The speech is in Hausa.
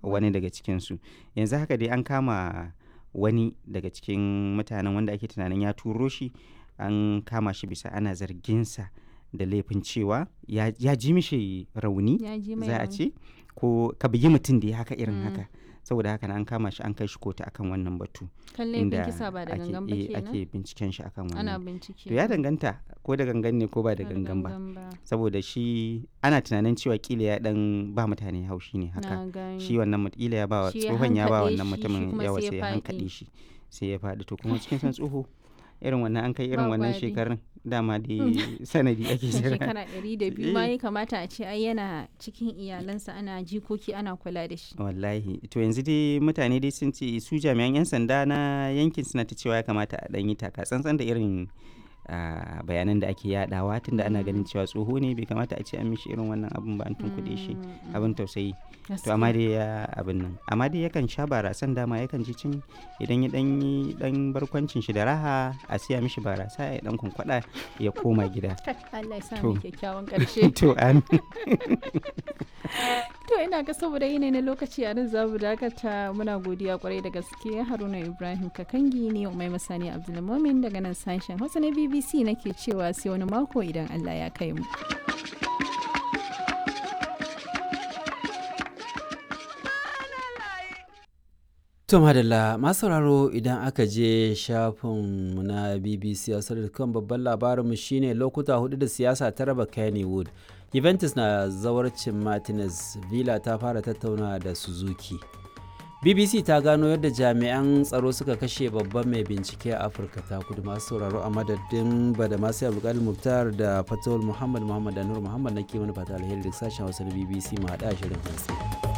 wani daga cikinsu yanzu haka dai an kama wani daga cikin mutanen wanda ake tunanin ya turo shi an kama shi bisa ana zarginsa da laifin cewa ya, ya ji mishi rauni ya ji mai za a rauni. ce ko ka bugi mutum da ya haka irin Mm. haka saboda haka na an kama shi an kai shi kotu akan wannan batu kan laifin kisa ba da ake, gangan ba eh, kenan ake binciken shi akan ana wannan bincike to ya danganta ko da gangan ne ko ba da Ba gangan ba ba saboda shi ana tunanin cewa kila ya dan ba mutane haushi ne haka na gani shi wannan mut- kila ya ba wa Shi ya tsohon ya ba hankaɗe wannan shi, shi mutumin kuma yawa sai ya sai ya faɗi. hankaɗe shi sai ya faɗi to kuma cikin san tsoho irin wannan an kai irin Ba wannan gwari. shekarun dama dai sanadi ake jira shekara ɗari da biyu ma Eh. ya kamata a ce ai yana cikin iyalansa ana jikoki ana kula da shi wallahi to yanzu dai mutane dai sun ce su jami'an 'yan sanda na yankin suna ta cewa ya kamata a ɗan yi taka tsantsan da irin ah, bayanan da ake yadawa tunda ana ganin cewa tsoho ne bai kamata a ce an mishi irin wannan abin ba an tunkuɗe shi Mm, abin tausayi to gaskiya. amma dai ya abin nan amma dai yakan sha barasan dama yakan ji cin idan ya dan yi dan barkwancin shi da raha a siya mishi barasa ya dan kwankwada ya koma gida Allah ya sa To. mu kyakkyawan ƙarshe to an to ina ga saboda yanayi na lokaci a nan za mu dakata muna godiya kwarai da gaske haruna ibrahim kakangi ne mai masani abdulmumin daga nan sashen hausa na bbc nake cewa sai wani mako idan allah ya kai mu To madalla masu sauraro idan aka je shafinmu na BBC kan babban labarinmu shine lokuta hudu da siyasa ta raba Kennywood. Juventus na zawarcin Martinez, Villa ta fara tattauna da Suzuki. BBC ta gano yadda jami'an tsaro suka kashe babban mai bincike a Afirka ta kudu masu sauraro a madadin bada masu abdulkadir Muktar da Fatawul Muhammad Muhammad da Nur Muhammad na ke mana fata alheri da sashen Hausa na BBC ma haɗa shirin hantsi.